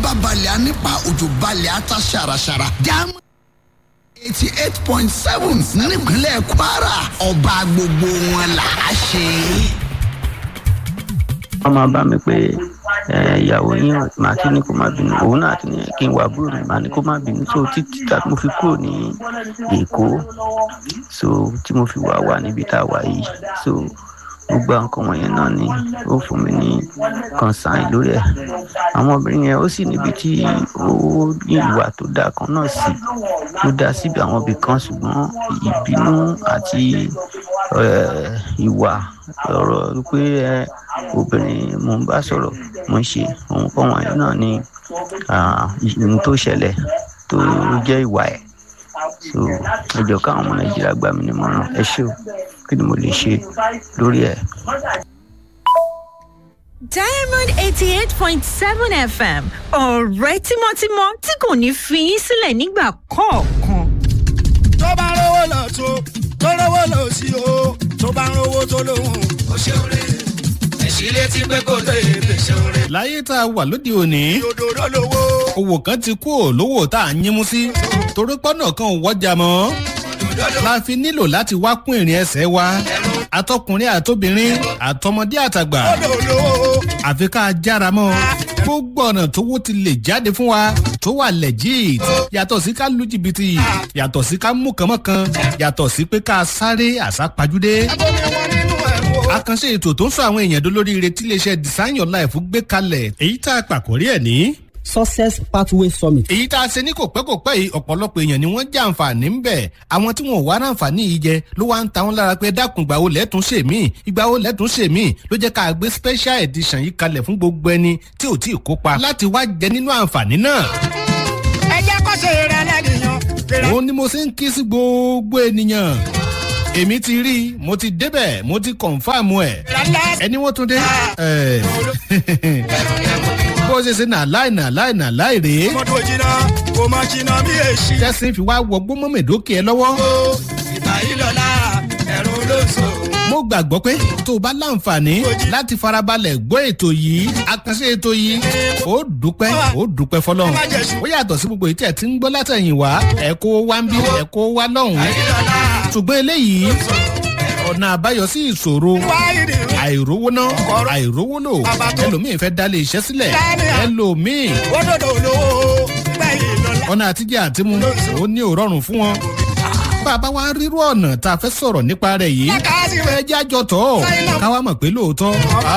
bá balẹ̀ á nípa òjò balẹ̀ á ta ṣàràṣàrà jáàmù eighty eight point seven nípínlẹ̀ kwara ọba gbogbo wọn là á ṣe. wọ́n máa bá mi pé ìyàwó yín màá ti ní kó má bínú òun náà ti ní kí n wà búrò mi màá ní kó má bínú so títí tá mo fi kúrò ní èkó so tí mo fi wà wà níbi tá a wà yìí so gbogbo nǹkan wọ̀nyẹn náà ni ó fún mi ní kọ̀ǹsán lórí ẹ̀ àwọn obìnrin yẹn ó sì níbi tí ó ní ìwà tó dáa kan náà sí tó dáa síbi àwọn ibì kan ṣùgbọ́n ìbínú àti ìwà ọ̀rọ̀ pé obìnrin mo ń bá sọ̀rọ̀ mo ń ṣe òun kọ́ wọ̀nyí náà ni ohun tó ṣẹlẹ̀ tó jẹ́ ìwà ẹ̀ so ẹjọ káwọn ọmọ nàìjíríà gbà mí nímọ̀ràn ẹ ṣé o kí ni mo lè ṣe lórí ẹ̀. diamond eighty eight point seven fm ọ̀rẹ́ tímọ́tímọ́ tí kò ní fi yín sílẹ̀ nígbà kọ̀ọ̀kan. tó bá rówó lọ tó tó rówó lọ sí o tó bá rówó tó lóhùn ó ṣeun rè ẹ̀sìn létí pé kò tó èdè ṣeun rè. láyé tá a wà lóde òní òdòdó lówó owó kan ti kú ò lówó tá a yín mú sí torí pọ́nà kan ò wọ́jà mọ́ la fi nílò láti wá kún ìrìn ẹsẹ̀ wa atọkùnrin àtobìnrin àtọmọdé àtàgbà òdòdó àfi ká jára mọ́ gbogbo ọ̀nà tówó ti lè jáde fún wa tó wà legit yàtọ̀ sí ká lu jìbìtì yàtọ̀ sí ká mú kànmọ́kan yàtọ̀ sí pé ká sáré àsápajúdé bómi wọn nínú ẹ̀ wò. àkànṣe ètò tó ń sọ àwọn èèyàn dolóríire tí iléeṣẹ́ design your life gbé kalẹ̀ èyí tá a pàkórí ẹ̀ ní success pathway summit. èyí tá a ṣe ní kò pẹ́ kò pẹ́ yìí ọ̀pọ̀lọpọ̀ èèyàn ni wọ́n jẹ́ àǹfààní ń bẹ̀ àwọn tí wọn ò wá ráǹfààní yìí jẹ ló wá ń ta wọn lára pé dákun ìgbà wo lẹ́tún ṣe mí ìgbà wo lẹ́tún ṣe mí ló jẹ́ ká gbé special edition yìí kalẹ̀ fún gbogbo ẹni tí ò tí ì kópa láti wá jẹ nínú àǹfààní náà. ẹ jẹ́ kó ṣe rẹ̀ lẹ́nìyàn. òun ni mo ṣe ń kí sí gbogbo ènìyàn èmi ti rí i mo ti débẹ̀ mo ti kọ̀ǹfàmù ẹ̀ ẹni wọ́n tún dé. ẹ̀, bó ṣe ṣe nà láì nà láì nà láì rèé mọ́tò jìnnà kò má jìnnà bí èsì. tẹ́sí fi wá wọgbó mọ́mẹ́dókè ẹ lọ́wọ́. ìgbà yìí lọ́la ẹ̀rù ló sọ. mo gbàgbọ́ pé tó o bá láǹfààní láti farabalẹ̀ gbọ́ ètò yìí àkànṣe ètò yìí ó dúpẹ́ ó dúpẹ́ fọlọ́run ó yàtọ̀ sí gbogbo ìtẹ̀ tí ń gbọ́ látẹ̀yìn wá ẹ̀ kó wá ń bí ẹ̀ kó wá lọ́hùn-ún ṣùgbọ́n eléyìí ọ̀nà àbáyọ sí ìṣòro wáyìrì àìrówó ná àìrówó lò ẹlòmíì fẹ́ dálé iṣẹ́ sílẹ̀ ẹlòmíì òdòdó lówó gbẹ̀yìn lọ́la. ọ̀nà àtijọ́ àtimú ó ní òrọ̀rùn fún wọn. bàbá wa rírú ọ̀nà tá a fẹ́ sọ̀rọ̀ nípa rẹ̀ yìí ẹ jẹ́ àjọ tọ̀ káwa mọ̀ pé lóòótọ́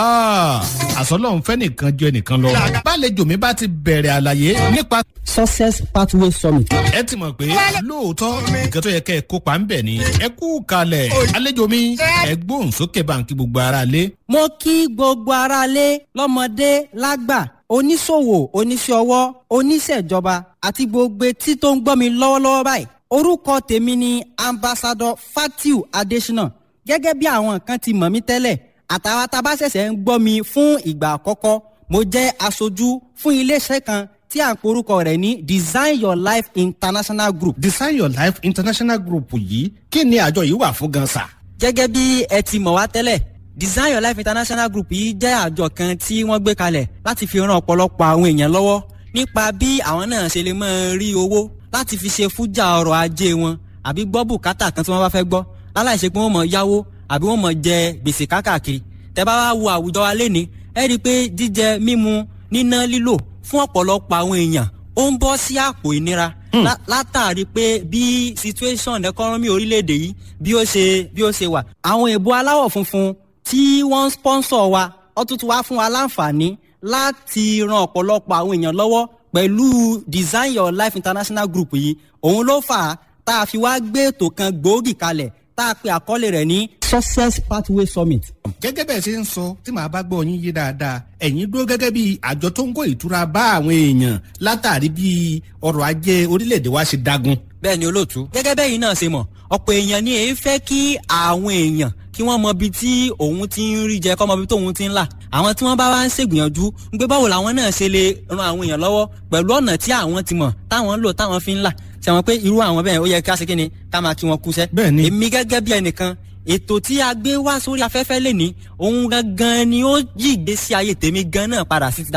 àsọlọ́run fẹ́ nìkan ju ẹnìkan lọ. bálejò mi bá ti bẹ̀rẹ̀ àlàyé nípa success pathway summit. ẹ ti mọ̀ pé lóòótọ́ nǹkan tó yẹ kẹ́ ẹ kópa ń bẹ̀ ni ẹ kú kalẹ̀ àlejò mi ẹ gbóhùn sókè báńkì gbogbo ara lé. mo kí gbogbo aráalé lọ́mọdé lágbà oníṣòwò oníṣẹ́ ọwọ́ oníṣẹ́jọba àti gbogbo etí tó ń gbọ́ mi lọ́wọ́lọ́wọ́ báyìí orúkọ tèmi ni ambassadọ fatiu adesina gẹ́gẹ́ bí àwọn kan ti mọ̀ mí tẹ́lẹ̀ àtàwọn tá a bá ṣẹ̀ṣẹ̀ ń gbọ́ mi fún ìgbà àkọ́kọ́ mo jẹ́ aṣojú fún iléeṣẹ́ kan tí à ń porúkọ rẹ̀ ní design your life international group design your life international group yìí kí ni àjọ yìí wà fún gan sa. gẹ́gẹ́ bí ẹ ti mọ̀ wá tẹ́lẹ̀ design your life international group yìí jẹ́ àjọ kan tí wọ́n gbé kalẹ̀ láti fi ran ọ̀pọ̀lọpọ̀ àwọn èèyàn lọ́wọ́ nípa bí àwọn náà ṣe lè máa rí owó láti fi ṣe fújà ọrọ̀ ajé wọn àbí gbọ́ bùkátà kan tí wọ́n bá fẹ́ gbọ́ láláìṣe pé wọ́n mọ̀ yáwó àbí wọ́n mọ̀ jẹ gbèsè kákàkiri tẹ́ bá wá wo àwùjọ wa léni ẹ rí i pé jíjẹ mímu níná lílò fún ọ̀pọ̀lọpọ̀ àwọn èèyàn ó ń bọ́ sí àpò ìnira lá- látàrí pé bí situation economy orílẹ̀-èdè yìí bí ó ṣe bí ó ṣe wà. àwọn èèbó aláwọ̀ funfun tí wọ́n ń sponsor wa wọ́n tún ti wá fún wa láǹfààní láti ran ọ̀pọ̀lọpọ̀ àwọn èèyàn lọ́wọ́ pẹ̀lú design your life international group yìí òun ló fà á tá a fi wá gbé ètò kan gbòógì kalẹ̀ tá a pe àkọlé rẹ̀ ní success pathway summit. gẹ́gẹ́ bẹ́ẹ̀ ṣe ń sọ tí màá bá gbọ́ yín yé dáadáa ẹ̀yin dúró gẹ́gẹ́ bí àjọ tó ń kó ìtura bá àwọn èèyàn látàrí bí ọrọ̀ ajé orílẹ̀-èdè wa ṣe dagun. bẹ́ẹ̀ ni olóòtú. gẹ́gẹ́ bẹ́ẹ̀ yìí náà ṣe mọ̀ ọ̀pọ̀ èèyàn ni èyí fẹ́ kí àwọn èèyàn kí wọ́n mọ ibi tí òun ti ń rí jẹ kọ́ mọ ibi tóun ti ń là àwọn tí wọ́n bá wá ń ṣègbìyànjú ń gbé báwo làwọn náà ṣe lè ran àwọn èèyàn lọ́wọ́ pẹ̀lú ọ̀nà tí àwọn ti mọ̀ táwọn ń lò táwọn fi ń là ṣe wọn pé irú àwọn bẹ́ẹ̀ ó yẹ ká ṣe kí ni ká máa kí wọn kúṣẹ́. Bẹ́ẹ̀ ni. èmi gẹ́gẹ́ bí ẹnìkan ètò tí a gbé wá sórí afẹ́fẹ́ lè ní òun gangan ni ó yí ìgbésí ayé tèmi gan náà padà sí ti dáadáa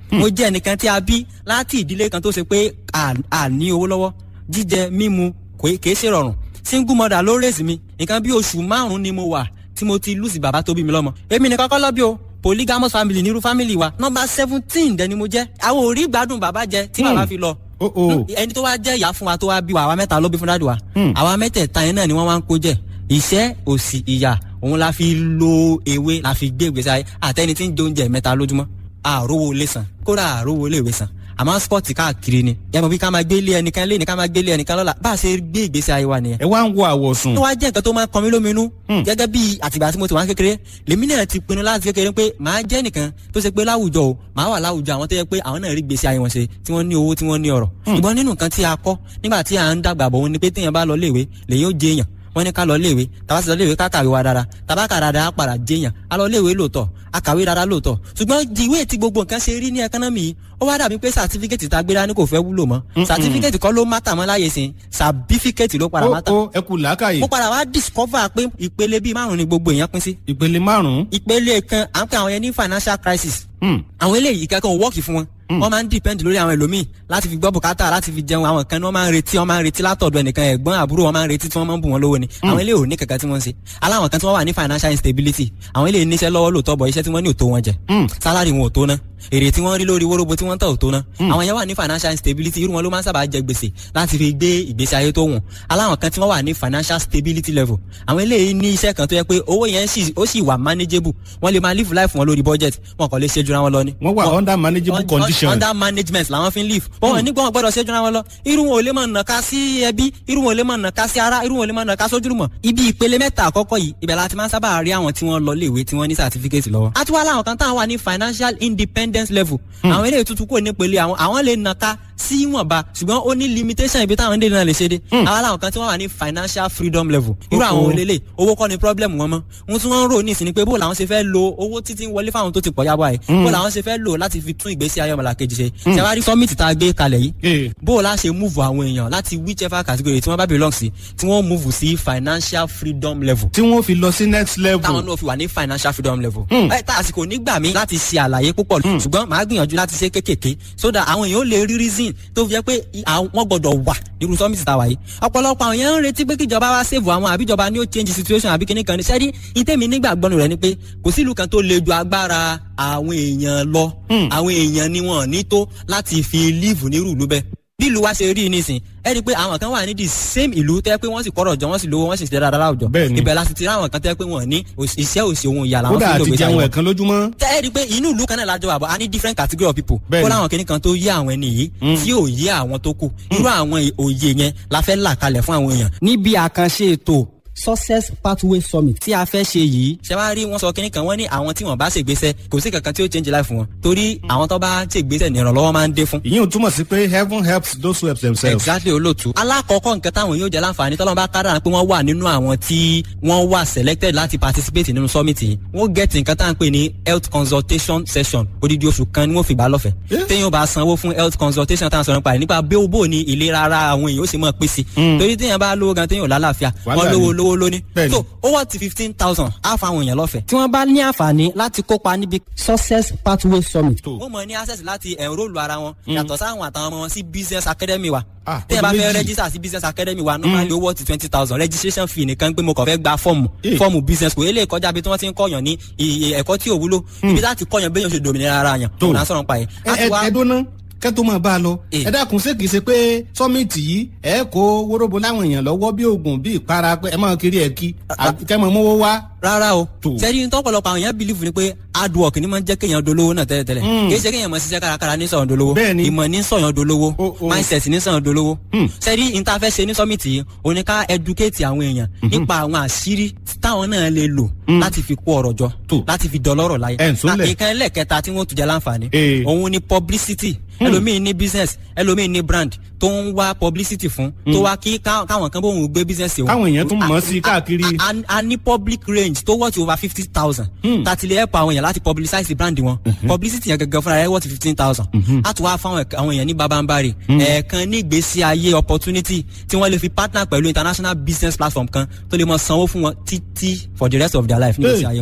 mo jẹ́ ẹnìkan tí a bí láti ìdílé kan tó ṣe pé à à ní owó lọ́wọ́ jíjẹ mímu kò kìí ṣe rọrùn single mother ló rèsì mi nǹkan bí oṣù márùn-ún ni mo wà tí mo ti lùsì bàbá tó bí mi lọ́mọ èmi nìkan kọ́ lọ́bí o polygamous family nírú family wa nọmba seventeen dẹni mo jẹ́ àwọn ò rí gbádùn bàbá jẹ tí bàbá fi lọ Oh, oh. ẹni tó wá jẹ́ ìyá fún wa tó wá bí wa àwa mẹ́ta ló bí fún dáàdì wa àwa mẹ́tẹ̀ẹ̀ta yẹn náà ni wọ́n wá ń kó jẹ ìṣẹ́ òsì ìyà òun la fi lo ewé la fi gbé ìgbésí ayé àtẹni tí ń jẹ oúnjẹ mẹ́ta lójúmọ́ àrówó lè san kódà àrówó lè wé san àmọ́ spọ́ọ̀tì káàkiri ni ẹ mọ̀ bí ká máa gbé ilé ẹnìkan lé ní ká máa gbé ilé ẹnìkan lọ́la bá a ṣe gbé ìgbésí ayé wa nìyẹn ẹ wá ń wo àwọ̀sùn. tó wá jẹ́ nǹkan tó máa ń kọ mí lóminú gẹ́gẹ́ bí àtìgbà tí mo ti wá ń kékeré lèmi náà ti pinnu láti kékeré pé màá jẹ́ nìkan tó ṣe pé láwùjọ o màá wà láwùjọ àwọn tó yẹ pé àwọn náà rí gbèsè ayé wọn ṣe tí wọ́n ní owó tí wọ́n ní ọ̀rọ̀ ṣùgbọ́n nínú nǹkan tí a kọ́ nígbà tí à ń dàgbà bọ̀ wọn ni pé téèyàn bá lọ léèwé lèyìn ó jẹ èèyàn wọ́n ní ká lọ léèwé tàbá sì lọ léèwé ká kàwé wa dára tàbá kà dáadáa á padà jẹyàn á lọ léèwé lóòótọ́ á kàwé dáadáa lóòótọ́ ṣùgbọ́n ìwé tí gbogbo nǹkan ṣe rí ní ẹkánọ́mì yìí ó wá dàbí pé sàtífíkẹ́tì tá a gbé dání kò fẹ́ wúlò mọ́ sàtífíkẹ́tì kọ́ ló mátà mọ́ láyé sìn sàbífíkẹ́tì ló padà ó mátà ó ẹ kú làákàyè mo padà wá discover pé ìpele bíi márùn ni gbogbo èèyàn pín sí ìpele márùn-ún. ìpele kan à ń pè àwọn yẹn ní financial crisis Hmm. àwọn eléyìí kankan ò wọ́ọ̀kì fún wọn wọ́n máa ń depend lórí àwọn ẹlòmíì láti fi gbọ́ bùkátà láti fi jẹun àwọn kan ní wọ́n máa ń retí wọ́n máa ń retí látọ̀dọ̀ ẹnìkan ẹ̀gbọ́n àbúrò wọ́n máa ń retí tí wọ́n máa ń bù wọ́n lówó ni àwọn eléyìí ò ní kankan tí wọ́n ń ṣe aláwọn kan tí wọ́n wà ní financial instability àwọn eléyìí níṣẹ́ lọ́wọ́ lóòótọ́ bọ̀ iṣẹ́ tí wọ́n ní ò tó wọn jẹ salary wọn ò tó ná èrè tí wọ́n rí lórí wóróbo tí wọ́n ń tà ò tó ná àwọn yẹn wà ní financial instability irú wọn ló máa ń sábà jẹ gbèsè láti fi gbé ìgbésí ayé tó wùn aláwọn kan tí wọ́n wà ní financial stability level àwọn eléyìí ní iṣẹ́ kan tó yẹ pé owó yẹn sì ó sì wà manageable wọ́n lè máa live life wọn lórí budget wọn kò lè ṣe jura wọn lọ ni. wọ́n wà under manageable Un- un- condition. under management làwọn fi ń live wọn ò ní gbọ́n gbọ́dọ̀ ṣe jura wọn lọ irú wọn ò lè máa nàka sí ẹbí irú wọn ò lè máa nàka sí ara irú wọn ò lè máa nàka sójúlùmọ̀ ibi ìpele mẹ́ta àkọ́kọ́ yìí ibẹ̀ la ti máa ń sábà rí àwọn tí wọ́n lọ léèwé tí wọ́n ní certificate lọ́wọ́. a tún wá láwọn kan táwọn wà ní financial independence level àwọn eléyìí tuntun kò ní pele àwọn àwọn lè nàka sí ìwọ̀nba ṣùgbọ́n ó ní limitation ibi táwọn dènà lè ṣe dé. àwọn làwọn kan tí wọ́n wà ní financial freedom level irú àwọn Oh, oh. olélè owó kọ́ ni problem wọn mọ́ ohun tí wọ́n ń rò ní ìsìn ni pé bó làwọn ṣe fẹ́ lo owó títí ń wọlé fáwọn tó ti pọ̀ yábọ̀ àyè bó làwọn ṣe fẹ́ lò láti fi tún ìgbésí ayé ọmọlàkejì ṣe ṣe wá rí summit tá a gbé kalẹ̀ yìí Eh. bó o la ṣe move àwọn èèyàn láti whichever category tí wọ́n bá belong sí tí wọ́n move sí financial freedom level tí wọ́n fi lọ sí next level. táwọn náà fi wà ní financial freedom level. ẹ tá àsìkò nígbà mi láti ṣe àlàyé púpọ̀ ṣùgbọ́n màá gbìyànjú láti ṣe kékèké so that àwọn èèyàn ó lè rí reason tó fi jẹ́ pé i- àwọn- wọ́n gbọ́dọ̀ wà nírú summit tá a wà yìí. ọ̀pọ̀lọpọ̀ àwọn èèyàn ń retí pé kíjọba wá save àwọn àbíjọba ni ó change situation àbí kíní kan ní sẹ́rí ìtẹ́mi nígbàgbọ́nù rẹ̀ ni pé kò sí ìlú kan tó le ju agbára àwọn èèyàn lọ àwọn èèyàn ni wọn ò ní tó láti fi live nírú ìlú bẹ́ẹ̀ bí ìlú wa ṣe rí i nísìn ẹ rí i pé àwọn kan wà ní the same ìlú tẹ́ pé wọ́n sì kọ́rọ̀ jọ wọ́n sì lówó wọ́n sì ṣe dáadáa láwùjọ Bẹ́ẹ̀ni. ibẹ̀ la sì ti rí àwọn kan tẹ́ pé wọ́n ní òṣì- iṣẹ́ òsì ohun ìyá làwọn kódà fi ń lò àti gbèsè jẹun àwọn ẹ̀kan lójúmọ́. tẹ́ ẹ rí i pé inú ìlú kan náà lájọ àbọ̀ a ní different category of people Bẹ́ẹ̀ni. kó láwọn kìnnì kan tó yé àwọn ẹni yìí tí ò yé àwọn tó kù irú àwọn òye yẹn la fẹ́ là kalẹ̀ fún àwọn èèyàn. níbi àkànṣe ètò success pathway summit tí a fẹ́ ṣe yìí ṣe wá rí wọn sọ kínní kan wọ́n ní àwọn tí wọ́n bá ṣègbésẹ̀ kò sí kankan tí ó change life wọn torí àwọn tó bá ṣègbésẹ̀ ní ìrànlọ́wọ́ máa ń dé fún ìyẹn ò túmọ̀ sí pé heaven helps those who help themselves. exactly olóòtú. alákọ̀ọ́kọ́ nǹkan táwọn yóò jẹ́ láǹfààní tọ́lọ́mù bá kára pé wọ́n wà nínú àwọn tí wọ́n wà selected láti participate nínú summit yìí wọ́n get nǹkan tá à ń pè ní health consultation session odidi oṣù kan ni wọ́n fi gbà lọ́fẹ̀ẹ́. Yeah. téèyàn bá sanwó fún health consultation tá à ń sọ̀rọ̀ nípa rẹ̀ nípa bí ó bò ní ìlera ara àwọn èèyàn ó sì mọ̀ pé sí. torí téèyàn bá lówó gan téèyàn ò lálàáfíà Wàhálà wọ́n lówó ni. lówó lóní. Bẹ́ẹ̀ni. so owó ti fifteen thousand á fa àwọn èèyàn lọ́fẹ̀ẹ́. tí wọ́n bá ní àǹfààní láti kópa níbi success pathway summit. Tó. wọ́n mọ̀ ní access láti enrol ara wọn yàtọ̀ sáwọn àtàwọn ọmọ wọn sí business academy wa. Ah, tẹ́yẹ̀ bá ọdún fẹ́ méjì. register sí business academy wa normally owó ti twenty thousand registration fee nìkan pé mo kàn fẹ́ gba fọ́ọ̀mù Eh. fọ́ọ̀mù business kò eléyìí kọjá bí tí wọ́n ti ń kọ́yàn ní iye ẹ̀kọ́ tí ò wúlò ibi láti kọ́yàn béèyàn ṣe dòmìnira ara yàn Tó. òun à ń sọ̀rọ̀ pa yẹn. ẹ ẹ ẹ dúná kẹ́ tó máa bá a lọ. Eh. ẹ dákun ṣé kìí ṣe pé sọ́mìtì yìí ẹ kó wóróbo láwọn èèyàn lọ́wọ́ bí oògùn bí ìpara pé ẹ máa kiri ẹ̀ kí àbí kẹ́ máa mówó wá. rárá o Tó. sẹ́ni ní tọ́pọ̀lọpọ̀ àwọn èèyàn believe ni pé hard work ni máa ń jẹ́ kéèyàn dolówó náà tẹ́lẹ̀tẹ́lẹ̀ Mm. kì í ṣe kéèyàn máa ṣiṣẹ́ kárakára ní sọ̀yàn dolówó Bẹ́ẹ̀ni. ìmọ̀ ní sọ̀yàn dolówó O- o. mindset ní sọ̀yàn dolówó Mm. sẹ́ni ní ta fẹ́ ṣe ní summit yìí o ní ká educate àwọn èèyàn nípa àwọn àṣírí táwọn náà lè lò láti fi kó ọrọ̀ jọ Tó. láti fi dọlọ́rọ̀ láyé Ẹ̀ ń sólẹ̀. nǹkan ẹlẹ́kẹta tí wọ́n tún jẹ́ láǹfààní Eh. òun ni publicity ẹlòmíín ní business ẹlòmíín ní brand tó ń wá publicity fún tó wá kí ká- káwọn kan bóun gbé business òun Káwọn èèyàn tún mọ̀ sí A- káàkiri. a- a- a ní public range tó worth over fifty thousand. tàti lè help àwọn èèyàn láti publicize brand wọn. publicity yẹn gẹ́gẹ́ fúnra rẹ̀ worth fifteen thousand. a tún wá fáwọn ẹ̀ka- àwọn èèyàn ní babambari. ẹ̀ẹ̀kan ní ìgbésí ayé opportunity tí wọ́n lè fi partner pẹ̀lú international business platform kan tó lè mọ sanwó fún wọn títí for the rest of their life ní ìgbésí Hey. ayé wọn.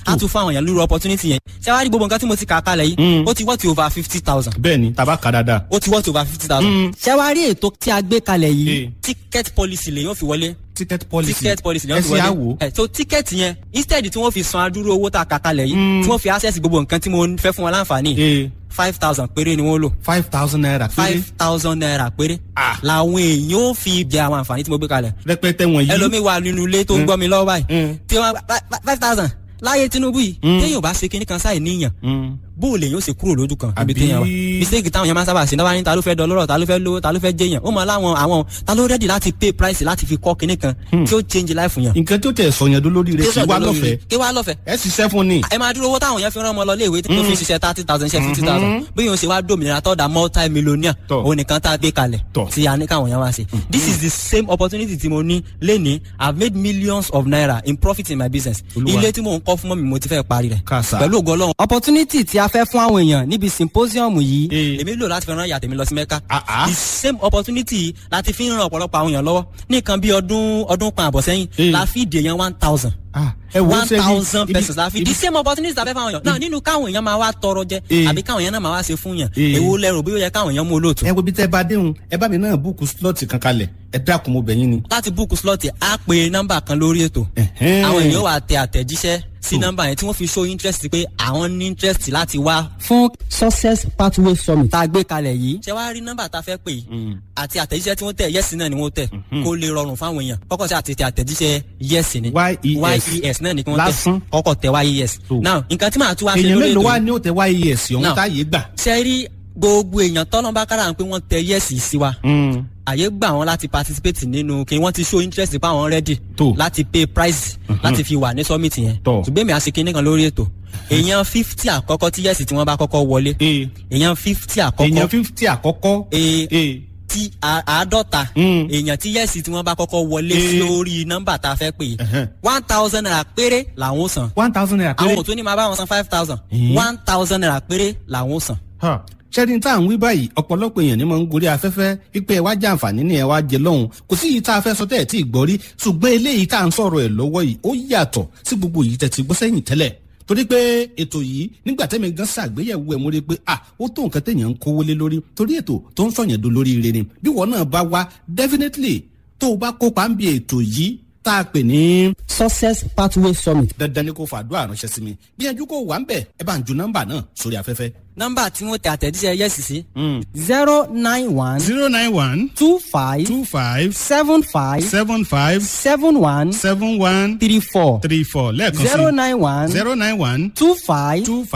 á tún fún àwọn èèyàn lórí opportunity yẹn ṣé wàá rí gbogbo nǹkan tí mo ti kà kalẹ̀ yìí ó ti wọ́ọ̀tì over fifty thousand bẹ́ẹ̀ ni tàbá kà dáadáa. ó ti wọ́ọ̀tì over fifty thousand ṣé wàá rí ètò tí a gbé kalẹ̀ Eh. yìí ticket policy lè yóò fi wọlé ticket policy ticket policy lè yóò fi ẹ ṣe wọlé àwò. ẹ so ticket yẹn instead tí wọ́n fi san adúrú owó tá a kà kalẹ̀ yìí tí wọ́n fi access gbogbo nǹkan tí mo fẹ́ fún wọn láǹfààní ee five thousand péré ni wọ́n lò five thousand naira péré five thousand naira péré Ah. làwọn èèyàn ó fi jẹ àwọn àǹfààní tí mo gbé kalẹ̀ rẹpẹtẹ wọ̀nyí. ẹlòmíì wà nínú ilé tó ń gbọ́ mi lọ́wọ́ báyìí Mm. tí wọ́n five thousand láyé tinubu yìí téèyàn bá ṣe kinní kan sáì níyàn Mm. bó o lè yóò ṣe kúrò lójú kan níbi Àbí- téèyàn wà mistake táwọn yẹn máa ń sábà ṣe náà wá ní ta ló fẹ́ dọlọ́rọ̀ ta ló fẹ́ lówó ta ló fẹ́ jẹyàn ó mọ láwọn àwọn ta ló rẹ́dì láti pay price láti fi kọ́ kinní kan tí ó change life yàn. nǹkan tó tẹ̀ sọ̀yàn dó lórí rẹ̀ kí wá lọ́fẹ̀ẹ́ kí wá lọ́fẹ̀ẹ́ ẹ ṣiṣẹ́ fún ni. ẹ máa dúró owó táwọn yẹn fi rán ọmọ lọ léèwé tó fi ṣiṣẹ́ thirty thousand ṣe fifty thousand bí yóò ṣe wá dòmìnira tọ́da multi millionaire Tọ́. òun nìkan tá a gbé kalẹ̀ Tọ́. tí a ní káwọn yẹn wá ṣe. this is the same opportunity tí mo ní lénìí i have made millions of naira in profit in my business Olúwa. ilé tí mò ń kọ́ fún mọ́ mi mo ti fẹ́ parí rẹ̀ Kàsà. pẹ̀lú ògo ọlọ́run. opportunity tí a fẹ́ fún àwọn èèyàn níbi symposium yìí Eh. èmi lò láti fi rán ìyá tèmi lọ sí mẹ́ka Ah, ah. the same opportunity láti fi ń ran ọ̀pọ̀lọpọ̀ àwọn èèyàn lọ́wọ́ ní nǹkan bí ọdún ọdún kan àbọ̀ sẹ́yìn Eh. la fi dè yẹn one thousand Ah, ẹ wo one ṣe bí- thousand ibi- persons la fi ibi- the same opportunity tàbí fáwọn èèyàn náà nínú káwọn èèyàn máa wá tọrọ jẹ Eh. àbí káwọn èèyàn náà máa wá ṣe fún yàn Eh. èwo lẹrù bí ó yẹ káwọn èèyàn mú olóòtú. ẹ wo bí tẹ́ bá déhùn ẹ bá mi náà búùkù slọ́ọ̀tì kan kalẹ̀ ẹ dákun mo bẹ̀ yín ni. láti búùkù slọ́ọ̀tì á pe nọ́mbà kan lórí ètò Ẹ̀hẹ́n. àwọn èèyàn wà tẹ àtẹ̀jíṣẹ́ sí nọ́mbà yẹn tí wọ́n fi show interest pé àwọn ní interest láti wá. fún success pathway summit tá a gbé kalẹ̀ yìí. ṣé wàá rí nọ́mbà tá a fẹ́ pè yìí àti àtẹ̀jíṣẹ́ tí wọ́n tẹ̀ yẹ́sì náà ni wọ́n tẹ̀ kó lè rọrùn fáwọn èèyàn kọ́kọ́ sí àti tẹ àtẹ̀jíṣẹ́ yẹ́sì ni YES. yes náà ni kí wọ́n Lásán. tẹ̀ kọ́kọ́ tẹ yes. So. now nǹkan tí màá tún wá ṣe èèyàn lórí mélòó ètò wá yìí ní ó tẹ wáyé ẹ̀sìn ọ̀hún Now. táyé gbà. ṣe rí gbogbo èèyàn tọ́lọ́mbà kára pé wọ́n tẹ yẹ́sì sí wa àyè gbà wọn láti participate nínú kí wọ́n ti show interest pa àwọn ready Tó. láti pay price láti fi wà ní summit yẹn Tó. ṣùgbọ́n mi à ṣe kinní kan lórí ètò èèyàn fifty àkọ́kọ́ tí yẹ́sì tí wọ́n bá kọ́kọ́ wọlé ee èèyàn fifty èèyàn àkọ́kọ́ fífítì àkọ́kọ́. ee ee tí a- àádọ́ta Mm. èèyàn tí yẹ́sì tí wọ́n bá kọ́kọ́ wọlé Eh. lórí nọ́mbà tá a fẹ́ pè Ẹ̀hẹ́n. one thousand naira péré làwọn ó san one thousand naira àwọn péré. ò tún ní máa bá wọn san five thousand Eh. one thousand naira péré làwọn ó san. Ha. ṣẹ́ni tá à ń wí báyìí ọ̀pọ̀lọpọ̀ èèyàn ni mo ń gorí afẹ́fẹ́ wípé ẹ wá jẹ àǹfààní ni ẹ wá jẹ lọ́hùn kò sí yìí tá a fẹ́ sọ tẹ́ ẹ̀ tí ì gbọ́ rí ṣùgbọ́n eléyìí tá à ń sọ̀rọ̀ ẹ̀ lọ́wọ́ yìí ó yàtọ̀ sí gbogbo yìí tẹ̀ ti gbọ́ sẹ́yìn tẹ́lẹ̀ torí pé ètò yìí nígbà tẹ́mi gan ṣàgbéyẹ̀wò ẹ̀ mo rí i pé ah ó tó nǹkan téèyàn ń kówó lé lórí torí ètò tó ń sọ̀yàn do lórí ire ni bí wọn náà bá wá definitely tó o bá kópa ń bi ètò yìí tá a pè ní success pathway summit. dandan ni kò fàdúrà ránṣẹ́ sí mi gbìyànjú kó wà ń bẹ̀ ẹ bá ń ju nọ́mbà náà sórí afẹ́fẹ́. nọ́mbà tí wọ́n tẹ àtẹ̀jíṣẹ́ yẹ́sì sí. zero nine one zero nine one two five two five seven five seven five seven one seven one three four three four lẹ́ẹ̀kan sí zero nine one zero nine one two five two